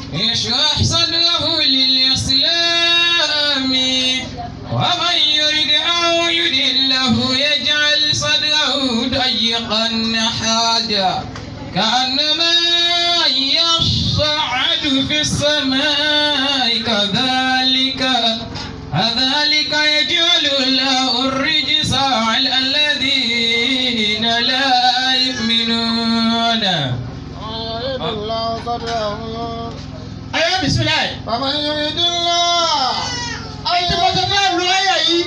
يشرح صدره للإسلام ومن يرد أن يدله يجعل صدره ضيقا حاجا كأنما يصعد في السماء كذلك كذلك يجعل الله الرجس على الذين لا يؤمنون يريد الله صدره ayé bisimilayi. فمن يريد الله ayé tí mo ti fẹ́ lu ayé yìí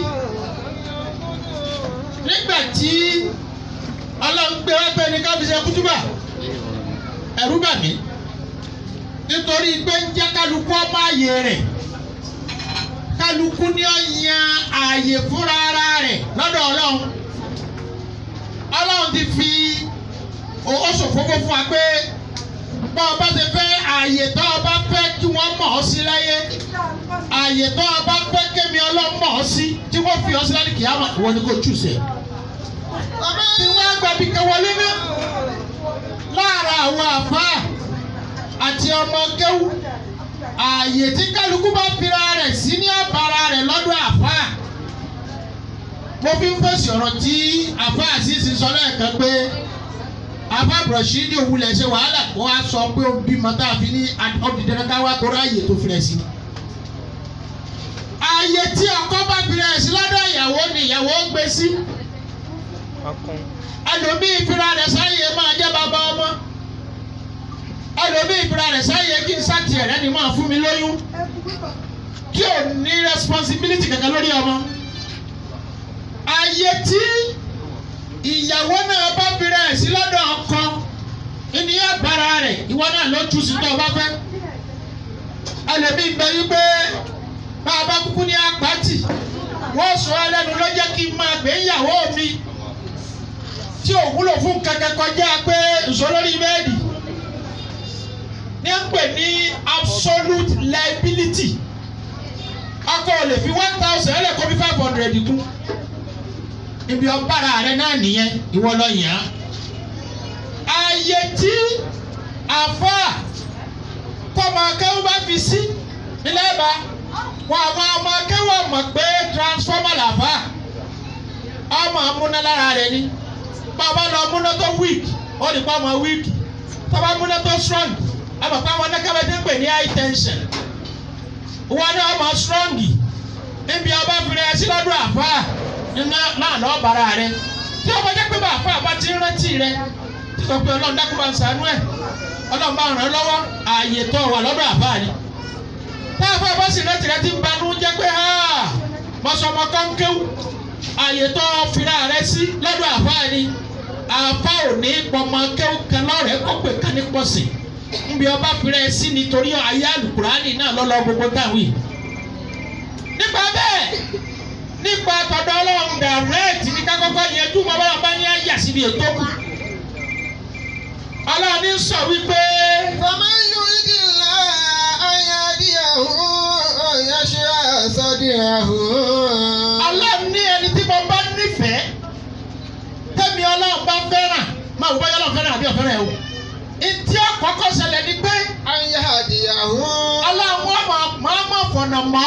nígbà tí ọlọ́run gbé wá pé ní ká fi ṣe kútúbà ẹ̀rú bà mí nítorí pé ń jẹ́ kálukú ọmọ ààyè rẹ̀ kálukú ní ó yan ààyè fúnra ara rẹ̀ lọ́dọ̀ ọlọ́run ọlọ́run ti fi ó ṣòfófó fún wa pé bá ọba ṣe fẹ́ ààyè tó ọba fẹ́ kí wọ́n mọ̀ ọ́ sí láyé ààyè tó ọba fẹ́ kémi ọlọ́run mọ̀ ọ́ sí tí wọ́n fi ọ́ sí láti kìí àmọ́ ìwọ ni kò jù sẹ́. tí wọ́n á gbàbí kẹwọlé ní láàárọ̀ àwọn àfáà àti ọmọ kéwú ààyè tí kálukú bá fira rẹ̀ sí ní àbára rẹ̀ lọ́dọ̀ àfáà mo fi ń fèsì ọ̀rọ̀ tí àfáà sì sì sọ lẹ́ẹ̀kan pé àfáà bùrọ̀ṣídìí òwúlẹ̀ ṣe wàhálà wọ́n á sọ pé ó bímọ tá a fi ní ọ̀dìdẹ́rẹ́ ká wá tó ráàyè tó fi rẹ̀ sí. ààyè tí ọkọ bá fi rẹ̀ sí lọ́dọ̀ ìyàwó ni ìyàwó gbé sí ẹlòmíì fira rẹ̀ sáyé máa jẹ́ bàbá ọmọ ẹlòmíì fira rẹ̀ sáyé kí n sátì ẹ̀rẹ́ ni máa fún mi lóyún kí ò ní responsibility kankan lórí ọmọ ààyè tí ìyàwó náà bá fira ẹ̀ sí lọ́dọ̀ ọkọ ènìyàn gbára rẹ̀ ìwọ náà ló tú sí tó o bá fẹ́ ẹlòmíì bẹ yí pé bá a bá kúkú ní apáàtì wọ́n sọ ẹ lẹ́nu ló jẹ́ kí n máa gbé ìyàwó mi tí ò wúlò fún kankan kọjá pé ìṣòlórí bẹ́ẹ̀dì ní à ń pè ní absolute liability ọkọ ò lè fi one thousand ẹlẹ́ kó fi five hundred kú ibi ọ̀bára rẹ náà nìyẹn ìwọ lọ yàn án ààyè tí àfa tọmọ akẹ́wọ́ bá fi sí nílẹ̀ bá wọn àwọn ọmọ akẹ́wọ́ mọ̀ pé transformer làfà ọmọ amúnálára rẹ ni bàbá lọ múná tó weak ó lè pa ọmọ weak tọ́ba múná tó strong ọmọ pa àwọn anákàbẹ́ tó ń pè ní high tension wọn ní ọmọ strong níbi ọba fìrẹ́ ẹsí lọ́dún àfà náà lọ́ọ́ bàrà rẹ tí ọmọ jẹ́ pé bàfà bá ti ń rántí rẹ títọ́ pé ọlọ́run dákú bá ń sànú ẹ̀ ọlọ́run bá ràn án lọ́wọ́ ààyè tó wà lọ́dọ̀ àfà ni táàfà bá sì rántí rẹ ti ń banú jẹ́ pé mọ̀sọ̀mọ̀ kọ́ńkéwù àyè tó fira rẹ sí lọ́dọ̀ àfa ni àfa ò ní pọmọ kẹ́wọ́ kan lọ́rẹ̀ẹ́ kó pè ká ní pọ̀sìn nbí ọba fira ẹ sí nítorí ayé alukurani náà lọ́lọ́ gbogbo táwọn yìí. nípa bẹ́ẹ̀ nípa tọ̀dọ̀ ọlọ́run dàrẹ́ẹ̀tì ní kákọ́kọ́ yẹn dùn mọ́ báwọn bá ní àyà síbi ètò kù. ọlọ́run ní sọ wípé. فمن يريد الله أن يهديه يشرح صدره ọlọ́run ní ẹni tí mo bá nífẹ̀ẹ́ tẹ́mi ọlọ́run bá fẹ́ràn máa wò báyọ̀ ọlọ́run fẹ́ràn àbí ọ̀fẹ́ràn ẹ̀ o. ìtí àkọ́kọ́ ṣẹlẹ̀ ni pé أن يهديه ọlọ́run ọmọ máa fọ̀nà mọ́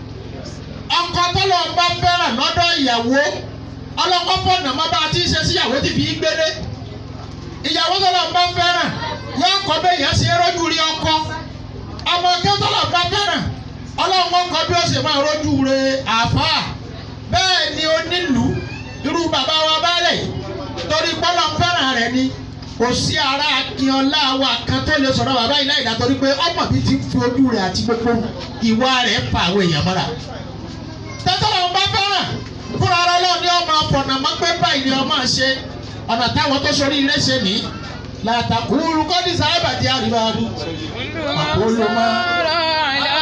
ọkọ tọ́lọ̀ ń bá fẹ́ràn lọ́dọ̀ ìyàwó ọlọ́kọ́ fọ̀nà mọ́ bá a ti ṣe síyàwó ti fi gbélé ìyàwó tọ́lọ̀ ń bá fẹ́ràn yóò kọ́ bẹ́ẹ̀ yẹn ṣe rọ́jú rí ọkọ ọmọ kẹ́ tọ́lọ̀ ń bá fẹ́ràn ọlọ́run ọkọ bí ó ṣe máa rọ́jú re àfáà bẹ́ẹ̀ ni onílùú irú bàbá wa bálẹ̀ torí pọ́lọ́ fẹ́ràn rẹ̀ ni kò sí ara akínọlá wa kan tó lè sọ̀rọ̀ bàbá yìí láì dá torí pé ọmọ mi ti fi ojú rẹ̀ àti gbogbo ìwà rẹ̀ pa àwọn èèyàn mọ́ra. tẹ́tọ́lọ́ ń bá fẹ́ràn fúnra ara lọ́ọ̀ ni ọmọ ọ̀pọ̀nà mọ́ pé báyìí ni ọmọ ṣe ọ̀nà táwọn tó sọrí ilé ṣe ní làtàkùrú kọ́dí sábà jẹ́ àríwáàbù. àkóló máa.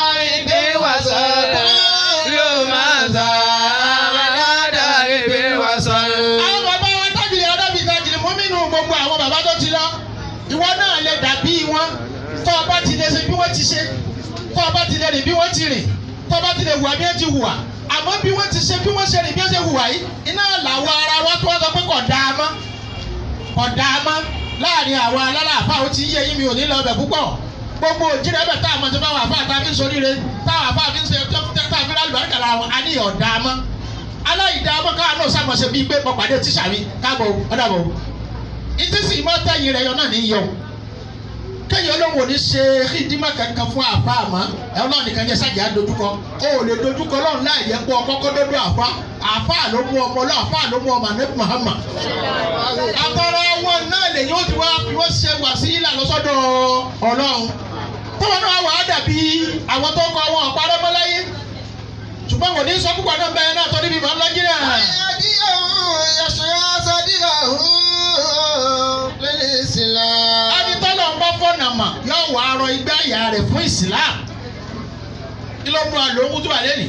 àwọn bàbá wa tábìlì ọ̀dọ́bì tajìlì mú mínú gbogbo àwọn bàbá tó ti lọ ìwọ náà lè dàbí wọn tó o bá ti lè ṣe bí wọ́n ti ṣe tó o bá ti lè rìn bí wọ́n ti rìn tó o bá ti lè hùwà bí wọ́n ti hùwà àmọ́ bí wọ́n ti ṣe bí wọ́n ṣe rìn bí wọ́n ṣe hùwà yìí iná làwọn ara wa tó wọ́n sọ pé kò dáa mọ́ kò dáa mọ́ láàrin àwọn alálàáfà ó ti yé yín mi ò ní lọ bẹ̀ púpọ̀ gbogbo òjìrẹ́ bẹ̀ tá a mọ̀ sí báwọn àfa àtàfi sóríire táwọn àfa àfi ń ṣe tá a fi lálùbọ̀ àkàlà àwọn àníyàn ọ̀dà mọ́ aláìdá mọ́ káwọn náà sàmọ̀ṣe bíi pé pọ̀pàdé tíṣà mi káàbọ̀ ọ̀dàbọ̀ ìtísí mọ́ tẹ̀yìn rẹ̀ yọ náà ní yọ kéèyàn olóhùn ò ní ṣe kíndímọ̀ kankan fún àfa àmọ́ ẹ ọlọ́run nìkan ní ẹ̀sàjà dojúkọ o ò lè dojúkọ ọlọ́run láì yẹ kó ọkọ́kọ́ dọ́dọ̀ àfa àfa ló mú ọmọ ọlọ́run àfa ló mú ọmọ anabi Muhammad àtọ̀rọ̀ wọn náà lè yóò ti wá fi wọ́n ṣe wàsílà lọ́sọ́dọ̀ ọlọ́run tọ́wọ́n náà wà á dàbí àwọn tó kọ wọn ọ̀parẹ́ mọ́láyé ṣùgbọ́n kò ní sọ púpọ̀ náà bẹ́ẹ̀ náà torí bí màá lọ́jí náà. ẹni tọ́lọ̀ ń bọ́ fọ́nà mà yóò wà á rọ igbá àyà rẹ̀ fún ìsìláàmù kí ló mú àlọ́ ohun tó wà lẹ́nìí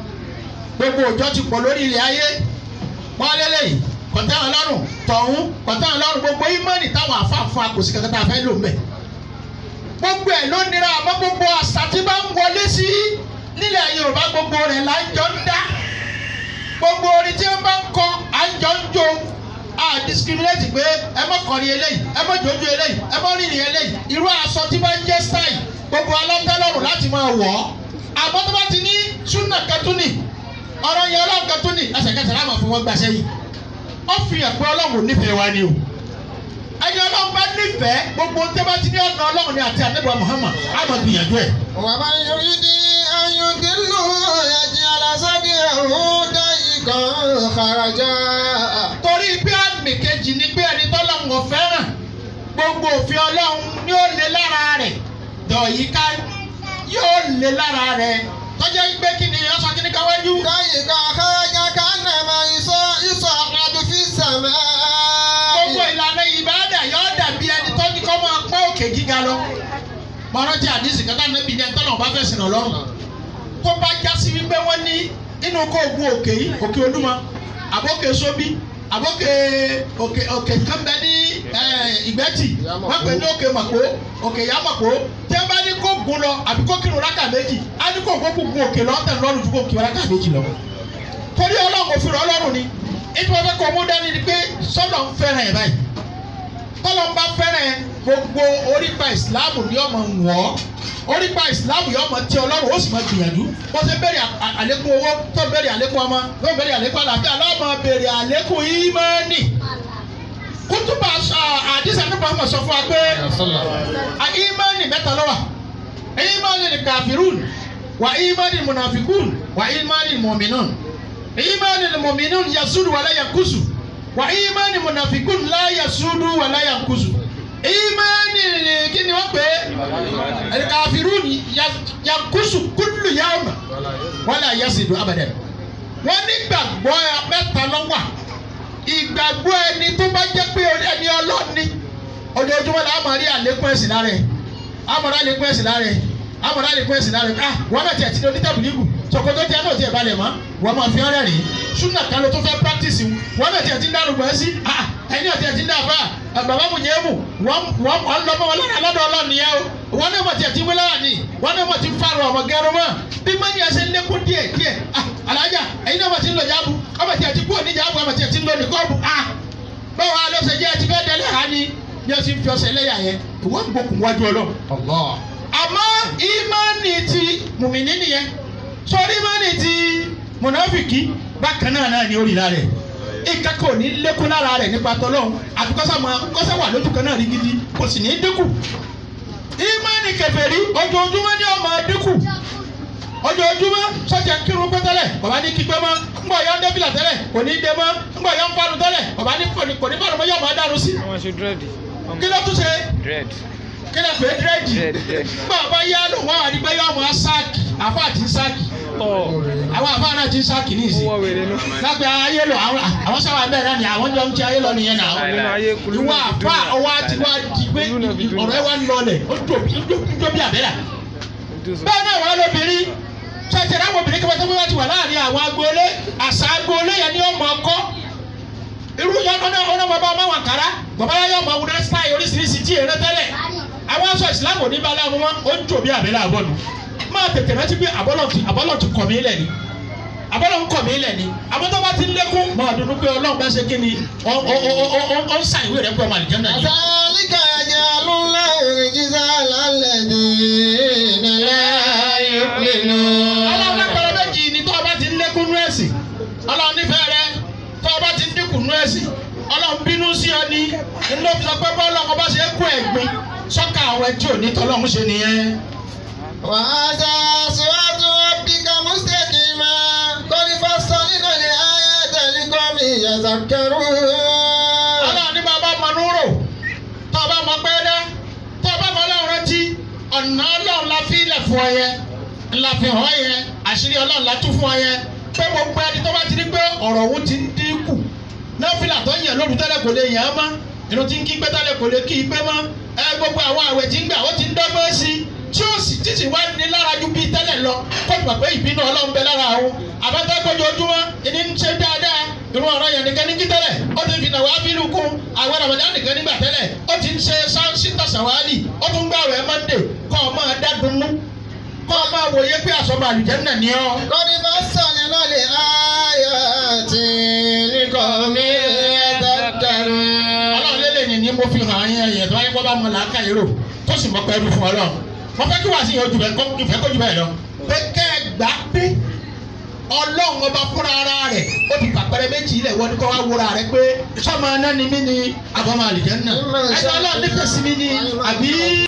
gbogbo òjò ti pọ̀ lórí ilẹ̀ ayé wọ́n lélẹ́yìí kọ̀tán ọlọ́run tọ̀hún kọ̀tán ọlọ́run gbogbo ìmọ̀ọ́nì táwọn àfààfà kò sí kankan tá a fẹ́ lò mbẹ̀ gbogbo ẹ̀ ló nira àmọ́ gbogbo àṣà tí bá ń wọlé sí nílẹ̀ Yorùbá gbogbo rẹ̀ là ń jọ ń dá gbogbo orin tí wọ́n bá ń kọ à ń jọ ń jó a discriminate pé ẹ mọ kọrin eléyìí ẹ mọ jòjú eléyìí ẹ mọ rìnrìn eléyìí irú aṣọ tí bá ń jẹ́ style gbogbo alọ́tẹ́lọ́rùn láti máa wọ̀ ọ́ àmọ́ tó bá ti ní súnà kẹtùnì ọ̀rọ̀ yẹn ọlọ́run kẹtùnì ẹsẹ̀kẹsẹ̀ láwọn fún wọn gbàṣẹ́ yìí ó fi hàn pé ọlọ́run ò nífẹ̀ẹ́ wa ni o ẹni ọlọ́run bá nífẹ̀ẹ́ gbogbo tẹ́ bá ti ní ọ̀nà ọlọ́run ni àti àdébọ̀ Muhammad á máa gbìyànjú ẹ̀. ومن يريد أن يضله يجعل صدره ضيقا خرجا torí bí àmì kejì ni pé ẹni tọ́lọ́run ò fẹ́ràn gbogbo òfin ọlọ́run ni ó lé lára rẹ̀ dọ̀yíká yóò lé lára rẹ̀ tọ́jà gbé kí ni ọ̀sán kí ni káwájú. ضيقا خرجا كأنما يصع- يصعد في السماء gbogbo ìlànà ìbáàdà yóò dàbí ẹni tó ní kọ́ máa pọ́ òkè gíga lọ. mọ̀rọ́tì àdìsí kátà níbi ní ẹ̀tọ́ náà bá fẹ́ sìn ọlọ́run. tó bá já sí wípé wọ́n ní inú kó ogun òkè yìí òkè olúmọ àbókè sóbí àbókè òkè òkè kánbẹ ní eh, ìgbẹ́tì wọ́n pè ní òkè màpó òkè yá màpó tí wọ́n bá ní kó gun lọ àbí kó kírun rákà méjì á ní kó kó gun òkè lọ́tẹ̀ lọ́rùn ju kó kírun rákà méjì lọ torí ọlọ́run òfin rẹ̀ ọlọ́run ni ètò ọ̀fẹ́ kọ́ mú dání ni pé sọ́dọ̀ ń fẹ́ràn ẹ̀ báyìí tọ́lọ́ ń bá fẹ́ràn ẹ̀ gbogbo orípa ìsìláàmù ni ọmọ wọ̀ ọ́ orípa ìsìláàmù yọ ọmọ tí ọlọ́run ó sì máa gbìyànjú bó ṣe bẹ̀rẹ̀ à- àlékún owó tó bẹ̀rẹ̀ àlékún ọmọ tó bẹ̀rẹ̀ àlékún àlàáfíà lọ́mọ bẹ̀rẹ̀ àlékún ìmánì kútùbà àdìsá nípa ọmọ sọ fún wa pé a ìmánì mẹ́ta ló wà ìmánì ni kàfírùn wà ìmánì mùnàfíkùn wà ìmánì mùmínùn ìmánì mùmínùn yasudu wàlá yankusu wà ìmánì mùnàfíkùn lá yasudu wàlá yankusu ìmánì kí ni wọ́n pè é kàfírùn yankusu kúlù yawma wàlá yasidu abadan wọ́n nígbàgbọ́ mẹ́ta ló wà ìgbàgbọ́ ẹni tó bá jẹ́ pé ẹni ọlọ́ọ̀ni ojoojúmọ́ la máa rí àlékún ẹ̀sìn lára ẹ̀ àmọ̀rá àlékún ẹ̀sìn lára ẹ̀ àmọ̀rá àlékún ẹ̀sìn lára ẹ̀ ah wọ́n bẹ̀ tiẹ̀ ti ní tẹ̀bùlígù ṣòkòtò tiẹ̀ náà tiẹ̀ balẹ̀ mọ́ wọ́n máa fi ọ́rẹ́ rìn súnà kan ló tó fẹ́ practice wọ́n bẹ̀ tiẹ̀ ti ń dárò gbọ́ sí ah ẹni ọ̀ tiẹ̀ ti ń dá àbá bàbá mu yẹn mu wọ́n wọ́n lọ́mọ wọn lára lọ́dọ̀ ọlọ́ọ̀ni yẹn o wọ́n náà mọ̀ tiẹ̀ ti wí lára ni wọ́n náà mọ̀ ti fárọ̀ ọmọ gẹrun mọ́ bí mọ́ni ẹsẹ̀ lékún díẹ̀ díẹ̀ ah alájà ẹ̀yin náà mọ̀ ti ń lọ jáàbù ọmọ tiẹ̀ ti kú òní jáàbù ọmọ tiẹ̀ ti ń lọ nìkọ́ọ̀bù ah báwo a lọ sẹ jẹ́ ẹ ti fẹ́ dẹ́lẹ̀ ha ni ní ọsìn fi ọsẹ lẹ́yà yẹn ìwọ́n gbókùn wájú ọlọ́. àmọ́ ìmánì ti mùmìnì nìyẹn sọrí ìmánì ti mùnàfìkì bákan náà náà ni ó rí lára rẹ̀ ìkẹ́kọ̀ọ́ ò ní lékún lára rẹ̀ nípa tọ́lọ́hún àti kọ́sà máa kọ́sà wà lójú kan náà rí gidi kò sì ní dínkù. ìmánì kèfèrí ojoojúmọ́ ni ó máa dínkù ojoojúmọ́ sọ́jà ń kírun pẹ́ tẹ́lẹ̀ bàbá ní kígbẹ́ mọ́ ńgbà yọ ń dẹ́bìlà tẹ́lẹ̀ kò ní dé mọ́ ńgbà yọ ń fanu tẹ́lẹ̀ bàbá ní kò ní kò ní fanu mọ́ yọ máa dànù sí. wọ́n ṣe dírẹ́dì. kí ló tún ṣe dírẹ́dì. kí ló pé dírẹ́dì Dread, dread. ńgbà bá yá lò wọ́n wà ní pé yọ máa sáàkì àfa àti sáàkì tọ́ àwọn àfa náà ti ń sáàkì ní ó ìsìn wọ́ wèrè nù. lápẹ́ ayé lò àwọn àwọn sábà bẹ́ẹ̀ náà ni àwọn jọ ń ti ayé lọ nìyẹn náà nínú ayé kulú ìwọ náà fi àfa dùn ọwọ́ àti wá di pé Kulú náà fi dùn ọ̀rọ̀ ẹ wá ń lọlẹ̀ ó dòbí ó dòbí àbẹ́rẹ́ náà. bẹ́ẹ̀ náà wọ́n lóbìnrin ṣẹ̀ṣẹ̀ láwọn obìnrin kẹfẹ́ tó bí wọ́n ti wà láàrin àwọn agboolé àṣà agboolé yẹn ni ó mọ ọkọ́ irú yẹn ọ̀nà ọ̀nà bàbá ọmọ wọn kàrá bàbá yẹn yọ ọmọ wúdà style oríṣiríṣi tí èrè tẹ́lẹ̀ àwọn aṣọ ìsìlámù ní balẹ̀ wọn ó ń jò bí àbẹ́lẹ̀ àbọ̀nù máa tètè rántí pé àbọ̀lọ̀ ti àbọ̀lọ̀ ti kọ̀ mí lẹ̀ ni àbọ̀lọ̀ ń kọ̀ mí lẹ̀ ni àmọ́ tó bá ti ń lékún mọ́ ọdún pé ọlọ́run bá ṣe kí ni ó ó ó ó ó ó ń sàn ìwé rẹ̀ pé ọmọ àlìjẹ́ náà ni. كذلك يجعل الله الرجس على الذين لا يؤمنون ọlọ́run lápẹ̀rẹ̀ méjì ni tó o bá ti ń lékún nú ẹ̀sìn ọlọ́run nífẹ̀ẹ́ rẹ tó o bá ti ń dínkù nú ẹ̀sìn ọlọ́run bínú sí ọ ní inú fi sọ pé bọ́ọ̀lù ọkọ̀ bá ṣe é kó ẹ̀gbin sọ́kà àwọn ẹtí òní tọ́lọ́run ṣe nìyẹn. وهذا صراط ربك مستقيما قد فصلنا الآيات لقوم يذكرون ọlọ́run ní bàbá mọ núrò tó o bá mọ pé dá tó o bá mọ ọlọ́run rántí ọ̀nà ọlọ́run la fi ilẹ̀ fún ọ yẹ la fi hàn yẹ àṣírí ọlọ́run la tún fún ọ yẹ pé gbogbo ẹni tó bá ti rí pé ọ̀rọ̀ òun ti ń dínkù nọ́fìlà tó yàn lóru tẹ́lẹ̀ kò lè yàn án mọ́ inú tí ń kí pẹ́tẹ́lẹ̀ kò lè kí i pé mọ́ ẹ gbogbo àwọn àwẹ̀ tí ń gbà ó ti ń dọ́gbọ́n sí i tí ó sì títí wá ní lára ju bíi tẹ́lẹ̀ lọ kó tó mọ̀ pé ìbínú ọlọ́run bẹ lára àwọn àbẹ́tẹ́ kojoojúmọ́ ìní ń ṣe dáadáa irú ọ̀rọ̀ yẹn nìkan ní kí tẹ́lẹ̀ ó ti fi nà wá bínú kún àwọn Ramadan nìkan nígbà tẹ́lẹ̀ ó ti ń ṣe síta sàwálì ó tún gbà wẹ̀ mọ́ndé kọ́ ọ máa dá dunnú kọ́ ọ máa wòye pé àsọmọ àlùjánnà ni ọ́. قد فصلنا الآيات لقوم يذكرون ọlọ́run lélẹ̀ ni ni mo fi hàn yín ẹ̀yẹ̀ tó wáyé kó bá mọ làákà yìí rò tó sì mọ pẹ́ẹ́rù fún ọlọ́run mo fẹ́ kí wàá sí ojú bẹ́ẹ̀ kó ìfẹ́ kó ju bẹ́ẹ̀ lọ pé kẹ́ ẹ gbà pé ọlọ́run ọba fúnra ara rẹ̀ ó ti pàpẹ́rẹ́ méjì ilẹ̀ wọ́n ní kó wá wúra rẹ̀ pé sọ́mọ aná ni mí ni àbọ̀mọ àlìjẹ́ náà ẹ̀sọ́ ọlọ́run nífẹ̀ẹ́ sí mi ni àbí.